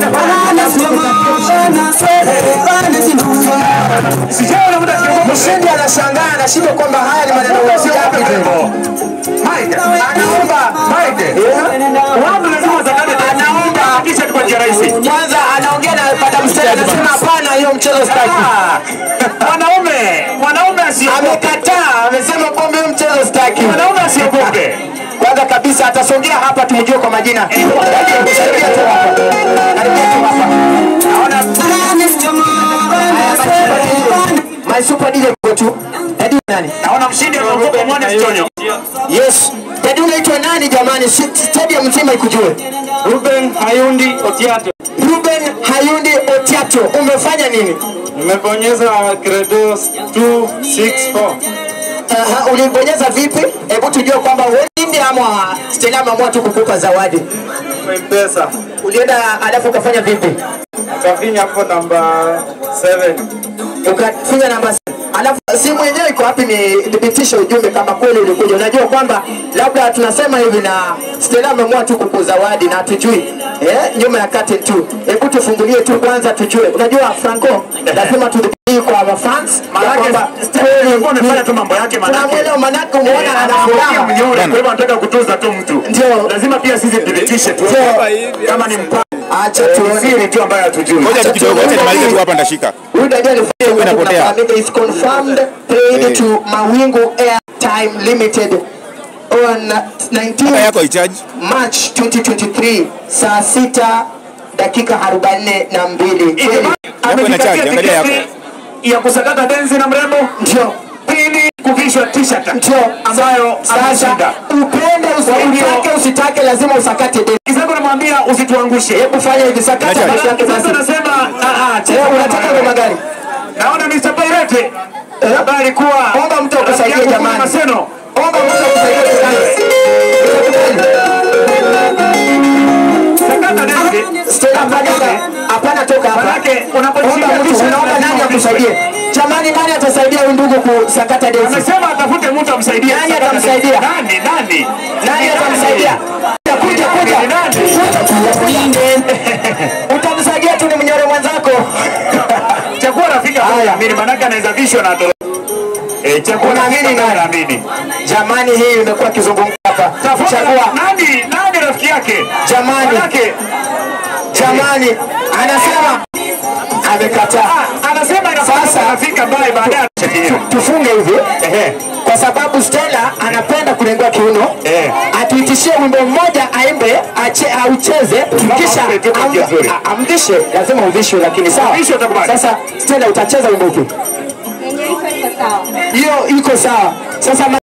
Mshindi anashangaa anashindwa kwamba haya ni maneno yapi hivyo. Mike, Anaomba Mike. Watu lazima zakate anaomba kisha kwa njia rahisi. kwanza, anaongea na Madam Stella anasema hapana, hiyo mchezo sitaki. Mwanaume, mwanaume asiogope. Amekataa, amesema kwamba hiyo mchezo sitaki. Mwanaume asiogope. Kwanza kabisa atasongea hapa tumjue kwa majina. Karibia tu hapa. Karibia tu hapa. Naona My super DJ kwetu. Tadi nani? Naona mshindi anaogopa mwana Sitonyo. Yes. Tadi unaitwa nani jamani? Si- Stadium mzima ikujue. Ruben Hayundi Otiato. Ruben Hayundi Otiato, umefanya nini? Nimebonyeza credo 264. Aha, ulibonyeza vipi? Hebu tujue kwamba ushindi ama Stella ameamua tu kukupa zawadi. Mpesa. Ulienda alafu ukafanya vipi? Akafinya hapo namba 7. ukafinya namba s- alafu simu yenyewe iko wapi? Ni thibitisha ujumbe kama kweli ulikuja. Unajua kwamba labda tunasema hivi na Stella ameamua tu kukuzawadi na hatujui eh, nyuma ya curtain tu. Hebu tufungulie tu kwanza tujue. Unajua Franco, lazima tudhibiti kwa mafans Manake Stella alikuwa amefanya tu mambo yake manake. tunamwelewa, manake umeona ana Anaongea furaha mnyonge, kwa hivyo anataka kutuza tu mtu. Ndio. Lazima pia sisi tudhibitishe tu Ndio. kama ni mpango Acha tuone. siri tu ambayo hatujui. Ngoja tu kidogo, acha nimalize tu hapa nitashika. Huyu dada alifanya hivyo inapotea. tunafahamika is confirmed paid Eh. to Mawingu Airtime Limited on Kaka 19 yako haichaji. March 2023 saa sita dakika 42. Ijumaa Yako ina charge, amejikatia angalia tiketi ya kusakata densi na mrembo. Ndio. Pili kuvishwa t-shirt Ndio. ambayo Sasa ameshinda. upende usitake usitake lazima usakate deni. Kisako namwambia usituangushe. Hebu fanya hivi sakata Acha. peke yake Sasa basi. nasema ah ah, cheza Leo kama unataka wewe. ngoma gani? Naona Mr. Pirate ambaye alikuwa Omba mtu akusaidie rafiki yangu jamani. kule Maseno. Omba mtu akusaidie kwanza. Sakata densi. Stella hapana hapana toka hapa. Manake Omba unaposhika mtu t-shirt unaomba lazima nani uvishwe. akusaidie? Jamani nani atasaidia huyu ndugu kusakata densi? Amesema atafute mtu amsaidie. Nani kusakata atamsaidia? densi. Nani? Nani? Nani atamsaidia? Kuja kuja Ni nani? kuja. Utamsaidia tu ni mnyoro mwenzako. Chagua rafiki ambaye anaamini manake anaweza vishwa na atoro. Eh, chagua Unaamini rafiki ambaye nani? anaamini. Jamani hii imekuwa kizungumza hapa. Tafuta Chagua. nani? Nani rafiki yake? Jamani. Manake Jamani anasema amekataa. ah, anasema inafaa Sasa- rafiki ambaye baadaye atashikilia. Tufunge hivi Ehe. kwa sababu Stella anapenda kurengua kiuno Eh. atuitishie wimbo mmoja aimbe ache, aucheze kisha ampe tu kwa am- njia nzuri. a- amvishe, lazima uvishwe, lakini sawa. Uvishwe utakubali. Sasa Stella utacheza wimbo upi? yenye iko iko sawa. Hiyo iko sawa. Sasa